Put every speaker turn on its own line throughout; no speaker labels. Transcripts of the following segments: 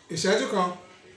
ìṣẹ́jú kan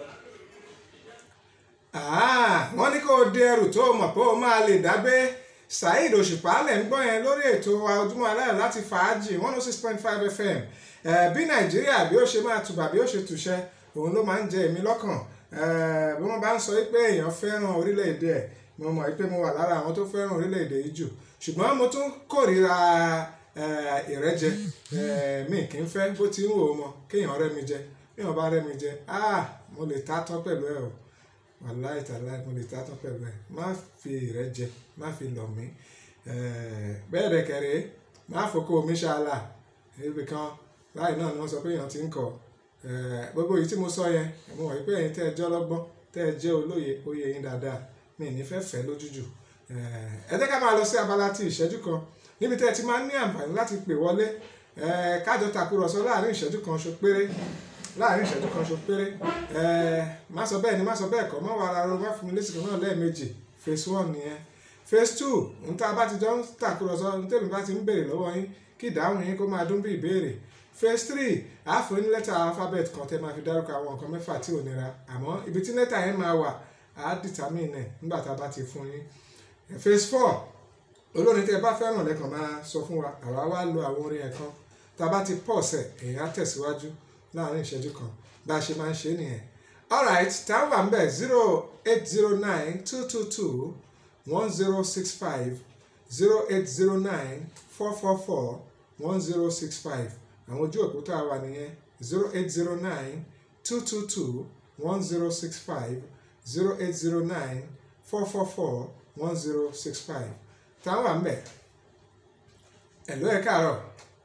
wọ́n ní kó o di ẹrù tó o mọ̀ pé o máa lè dágbé Saheed Òṣùpá lẹ̀ ń gbọ́ yẹn lórí ètò Ojúmọ́ Aláyọ̀ láti fàájì one oh six point five fm bí Nàìjíríà bí ó ṣe máa tùbà bí ó ṣe tùṣẹ́ òun ló máa ń jẹ èmi lọ́kàn bí wọ́n bá ń sọ pé èèyàn fẹ́ràn orílẹ̀-èdè ẹ̀ mo mọ̀ pé mo wà lára àwọn tó fẹ́ràn orílẹ̀-èdè yìí jù ṣùgbọ́n mo tún kórìíra ìrẹ́jẹ mi kì í fẹ́ bó ti ń wò ó mọ kéèyàn rẹ́ mi jẹ kéèyàn bá rẹ́ mi jẹ mo lè ta tán pẹ̀lú ẹ̀ o wàláì tàláì mo lè ta tán pẹ̀lú ẹ̀ má fi ìrẹ́jẹ má fi lọ̀ mí bẹ́ẹ̀ dẹ̀ kẹ̀rẹ́ má fòkó omi ṣáàlà ibì kan láì náà ni wọ́n sọ pé èèyàn ti ń kọ̀ gbogbo èyí tí mo sọ yẹn mo wọ̀ pé ẹ̀yin tẹ́ ẹ jẹ́ ọlọ́gbọ́n tẹ́ ẹ jẹ́ olóye oyè yín dáadáa mi ní fẹ́ fẹ́ lójújù ẹ jẹ́ ká máa lọ sí abala ti ìṣẹ́jú kan níbi tẹ́ ẹ ti máa ń ní àǹfààní láti pè wọlé kájọ tàkúrọ̀sọ láàrin ìṣẹ́jú kan ṣo péré láàrin ìṣẹ́jú kan ṣo péré má sọ bẹ́ẹ̀ ni má sọ bẹ́ẹ̀ kọ́ mọ́ wàrà ro má fún mi lésìkò náà lẹ́ẹ̀mejì phase one nìyẹn phase two ń tá a bá ti jọ ń tàkúrọ̀sọ ń tèmi bá ti ń béèrè lọ́wọ́ yín kí ìdáhùn yín kó máa dún bí ìbéèrè phase three àáfò ní lẹ́tà alphabet kan tẹ́ máa fi dárúkọ àwọn nǹkan mẹ́fà tí ò nira àmọ́ ibi tí lẹ́tà yẹn máa wà á determine ẹ̀ nígbà tá a bá ti fún yín phase four olórin tẹ́ ẹ bá fẹ́ràn lẹ́kàn máa sọ fún wa àwa wá lo àwọn orin ẹ̀ kan tá a bá ti pọ̀ sẹ̀ èèyàn á tẹ̀síwájú láàrin ìṣẹ́jú kan bá a ṣe máa ń ṣe nìyẹn alright táwọn wà ń bẹ̀ zero eight zero nine two two two one zero six five zero eight zero nine four four four one zero six five àwọn ojú òpó tá a wà nìyẹn zero eight zero nine two two two one zero six five zero eight zero nine four four four one zero six five táwọn wà ń bẹ̀ ẹ̀ló ẹ̀ káàárọ̀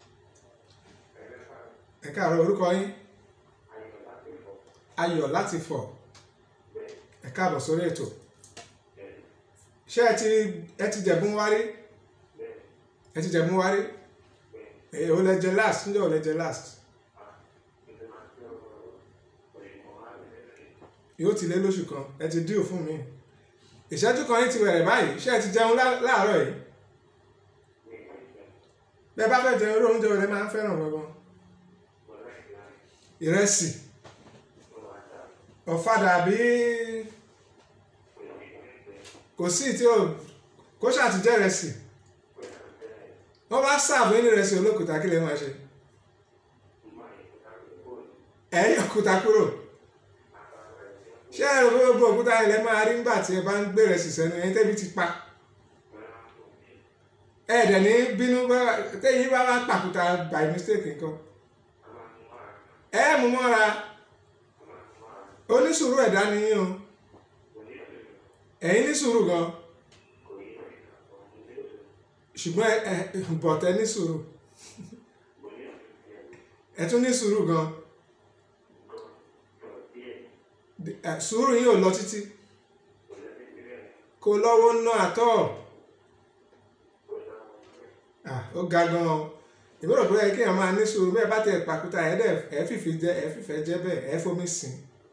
ẹ̀ káàárọ̀ orúkọ yín ayọ̀ láti fọ̀ ẹ̀ káàbọ̀ sórí ètò ṣé ẹ ti ẹ ti jẹ̀bùn wárí ẹ ti jẹ̀bùn wárí ẹ̀ ò lẹ jẹ last ǹjẹ́ ò lẹ jẹ last yóò ti lé lóṣù kan ẹ ti díò fún mi ìṣẹ́jú kan yín ti bẹ̀rẹ̀ báyìí ṣé ẹ ti jẹun láàárọ̀ yìí bẹ́ẹ̀ bá fẹ́ jẹun irú oúnjẹ rẹ máa ń fẹ́ràn gbọ́ngàn ìrẹsì ọ̀fadà àbí kò sí tí ó kó ṣàtijọ́ ìrẹsì wọ́n bá sáàbù ní ìrẹsì olókùúta kí lè máa ṣe ẹ̀yìn òkúta kúrò ṣé ẹ̀rọ gbogbo òkúta ilẹ̀ máa rí nígbà tí ẹ bá ń gbé ìrẹsì sẹ́nu ẹ̀yìn tẹ́bi ti pa ẹ̀ẹ́dẹ̀ ní bínú tẹ́yìn bá wá pàkúta by mistake nǹkan ẹ̀ mú mọ́ra onísùúrù ẹ̀dá ni yín o ẹ̀yin ní sùúrù gan ṣùgbọ́n ẹ bọ̀tẹ́ ní sùúrù ẹ tún ní sùúrù gan sùúrù yín ò lọ títí kò lọ́wọ́ ná àtọ́ ó ga gan o ìbúrò pé kéèyàn máa ní sùúrù bẹ́ẹ̀ bá tẹ pàkúta ẹ̀ dẹ̀ ẹ̀ fìfì jẹ ẹ̀ fìfẹ́ jẹ bẹ́ẹ̀ ẹ̀ fomi sìn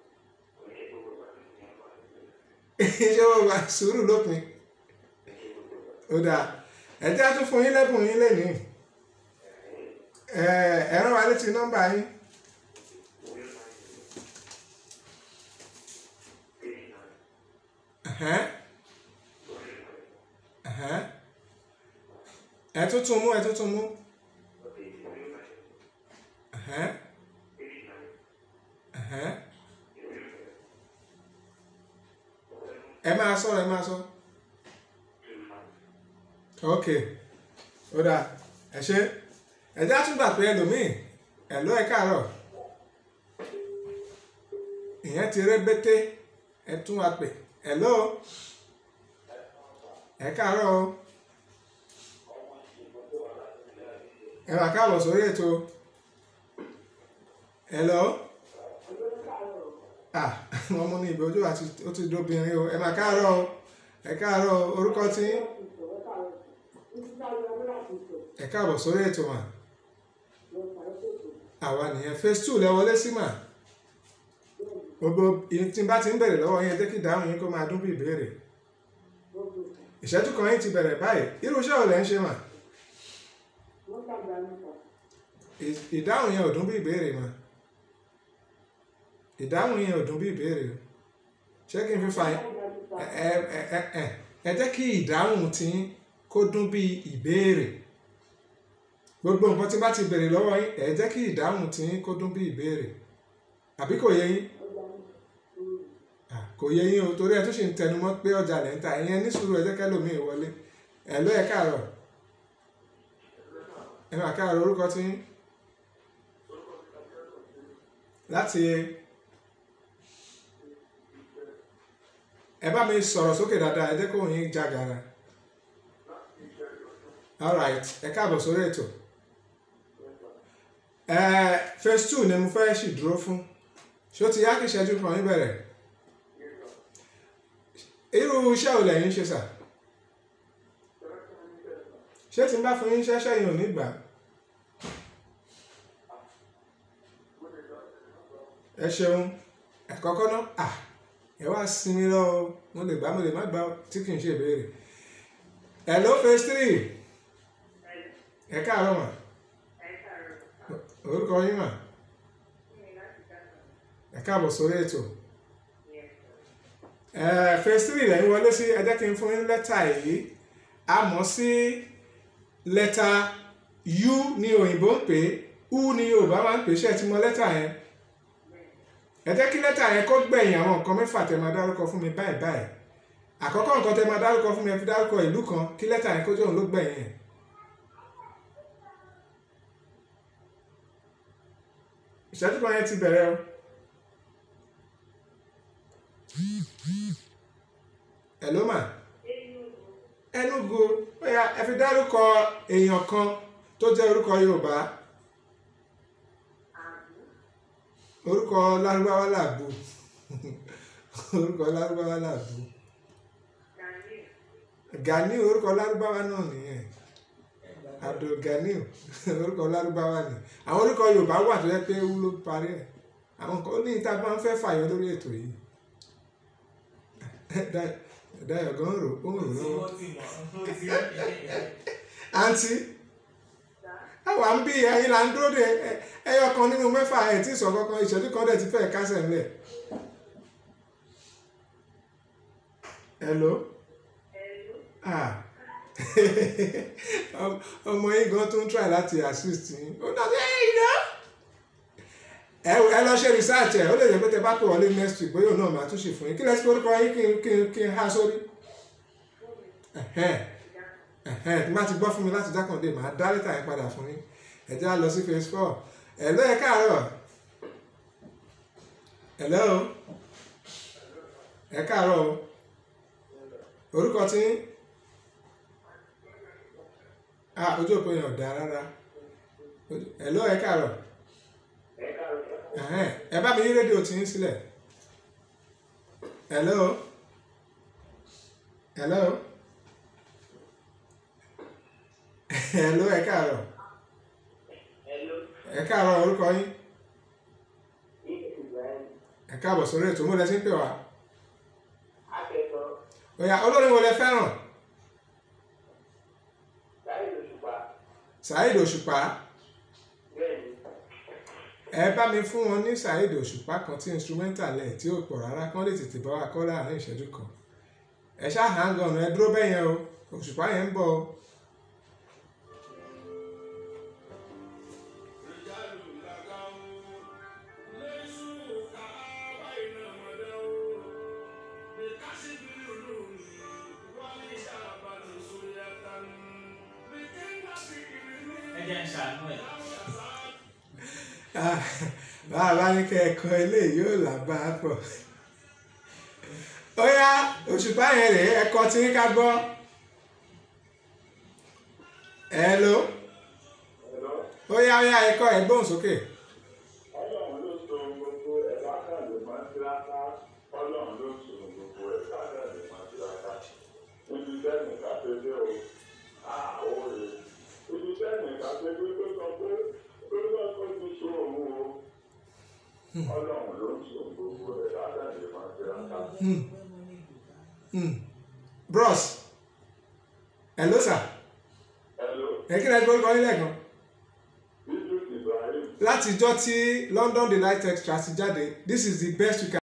ṣé wọ́n gba sùúrù lópin ó dáa ẹ̀jẹ̀ á tún fún yín lẹ́bùn yín lẹ́nìí ẹ rán wa létí nọ́mbà yín. ẹ tún tún mú ẹ tún tún mú. ẹ máa sọ ẹ máa sọ ok ó dáa ẹ ṣe ẹ já tún gbà pé ẹlòmíì ẹ lọ ẹ káàárọ̀ ìyẹn ti rẹ bété ẹ tún wa pè ẹ lọ ẹ káàárọ̀ o ẹ wà káàbọ̀ sórí ètò ẹ lọ ah wọn mú ní ìbí ojú àti ó ti dóbìnrin o ẹ máa káàárọ̀ o ẹ káàárọ̀ orúkọ tí ẹ káàbọ̀ sórí ètò mà àwa nìyẹn phase two lẹ wọlé sí mà gbogbo tí n bá ti ń bẹ̀rẹ̀ lọ́wọ́ yẹn jẹ́ kí ìdáhùn yín kó máa dún bí ìbéèrè ìṣẹ́jú kan yín ti bẹ̀rẹ̀ báyìí irú iṣẹ́ ò lẹ́ ń ṣe mà ìdáhùn yẹn ò dún bí ìbéèrè mà ìdáhùn yẹn ò dùn bí ìbéèrè o ṣé kí n fi fa ẹ ẹ ẹ ẹ ẹ jẹ́ kí ìdáhùn tí kó dún bí ìbéèrè gbogbo nǹkan tí bá ti béèrè lọ́wọ́ yín ẹ jẹ́ kí ìdáhùn tí kó dún bí ìbéèrè àbí kò yé yín Ah, kò yé yín o torí ẹ tún ṣì ń tẹnu mọ́ pé ọjà lẹ́ ń ta ìyẹn ní sùúrù ẹ jẹ́ kẹ́lòmíì wọlé ẹ ló ẹ káàárọ̀ ẹ máa káàárọ̀ orúkọ tí yín láti ẹ bá mi sọ̀rọ̀ sókè dáadáa ẹ jẹ́ kó yín jágara alright ẹ káàbọ̀ sórí ètò ẹ phase two ni mo fẹ́ ṣì dúró fún ṣé ó ti yá kí ìṣẹ́jú kan yín bẹ̀rẹ̀ irú iṣẹ́ ò lẹ́yìn ṣe sà ṣé tí n bá fún yín iṣẹ́ ṣẹ́yìn ò ní gbà ẹ ṣeun ẹ̀kọ́kọ́ náà à ẹ wá sinmi lọ o mo lè gbà mo lè má gbà o tí kì í ṣe ìbéèrè hello phase three ẹ káàárọ̀ mà orúkọ yín mà ẹ káàbọ̀ sórí ètò ẹ phase three lẹ́yìn wọlé sí ẹ jẹ́ kí n fún yín lẹ́tà yìí a mọ̀ sí lẹ́tà u ní òyìnbó ń pè é u ní yorùbá máa ń pè é ṣe é ti mọ̀ lẹ́tà yẹn ẹ jẹ́ kí lẹ́tà yẹn kó gbẹ̀yìn àwọn nǹkan mẹ́fà tẹ́ máa dárúkọ fún mi báyìí báyìí àkọ́kọ́ nǹkan tẹ́ máa dárúkọ fún mi ẹ fi dárúkọ ìlú kan kí lẹ́tà yẹn kó jẹ́ òun ló gbẹ̀yìn ẹ̀. ìṣẹ́jú kan yẹn ti bẹ̀rẹ̀ o. hello ma Enugu ó yá ẹ fi dárúkọ èèyàn kan tó jẹ́ orúkọ Yorùbá orúkọ lárúbáwá làbù orúkọ lárúbáwá làbù Ganiu orúkọ lárúbáwá náà nìyẹn Abdul Ganiu orúkọ lárúbáwá ni àwọn orúkọ Yorùbá wà tó yẹ pé ewu ló parí ẹ̀ àwọn kan ní ìta máa ń fẹ́ fàyọ lórí ètò yìí Dayọ̀ gan rò ó ń rò lọ́wọ́ àǹtí àwa ń bí ẹyin là ń dúró de ẹyọ kan nínú mẹ́fà ẹ̀ tí sọ kankan ìṣẹ́jú kan dẹ̀ ti fẹ́ kásẹ̀ ńlẹ̀. hello ah ọmọ yín gan tó ń try láti assist yín ó dàbí ẹ̀yìn náà ẹ lọ ṣe research ẹ ó lè jẹ́ pé tẹ bá pè wọlé next week bóyá òun náà máa tún ṣe fún yín kí lẹ sí orúkọ yín kí n kí n kí n há sórí tí má ti gbọ́ fún mi láti jákàndé màá dá lẹ́tà yẹn padà fún yín ẹ jẹ́ á lọ sí phase four hello ẹ káàárọ̀ hello ẹ káàárọ̀ o orúkọ tí ah ojú òpó yẹn ò dáa rárá hello ẹ káàárọ̀ ẹ bá mi yí rédíò tí yín sílẹ̀ hello hello hello ẹ káàárọ̀ ẹ káàárọ̀ orúkọ yín ẹ káàbọ̀ sórí ètò múlẹ̀ sí ń pè wá òyà olórin wo lẹ fẹ́ràn Saheed Òṣùpá ẹ bá mi fún wọn ní Saheed Òṣùpá kan tí instrumental ẹ̀ tí ó pọ̀ rárá kán lè tètè bá wa kọ́ láàrin ìṣẹ́jú kan ẹ ṣáà hang on ẹ dúró bẹ́ẹ̀ yẹn o Òṣùpá yẹn ń bọ̀ o. bàbá ní kẹ́ẹ̀kọ́ eléyìí yóò làbá pọ̀ ó yá Òṣùpá yẹn rèé ẹ̀kọ́ tí ń ká gbọ́ hello ó yá ó yá ẹ̀kọ́ ẹ̀ gbóhùn sókè.
ọlọ́run ló so gbogbo ẹ̀dá kan lè máa ń tiraka ọlọ́run ló so gbogbo ẹ̀dá kan lè máa ń tiraka níbi tẹ́nì ká ṣe dé o àwọn rè ibi tẹ́nì ká ṣe dé tó sọ pé ó lọ kó ti so òun o ọlọ́run ló so gbogbo ẹ̀dá kan lè máa ń tiraka.
bros hello sir
Hello,
ẹ kí lẹ gbọ́ orúkọ yín lẹ́ẹ̀kan
Idris Ibrahim
látijọ́ tí London Delight Extra ti jáde this is the best you can.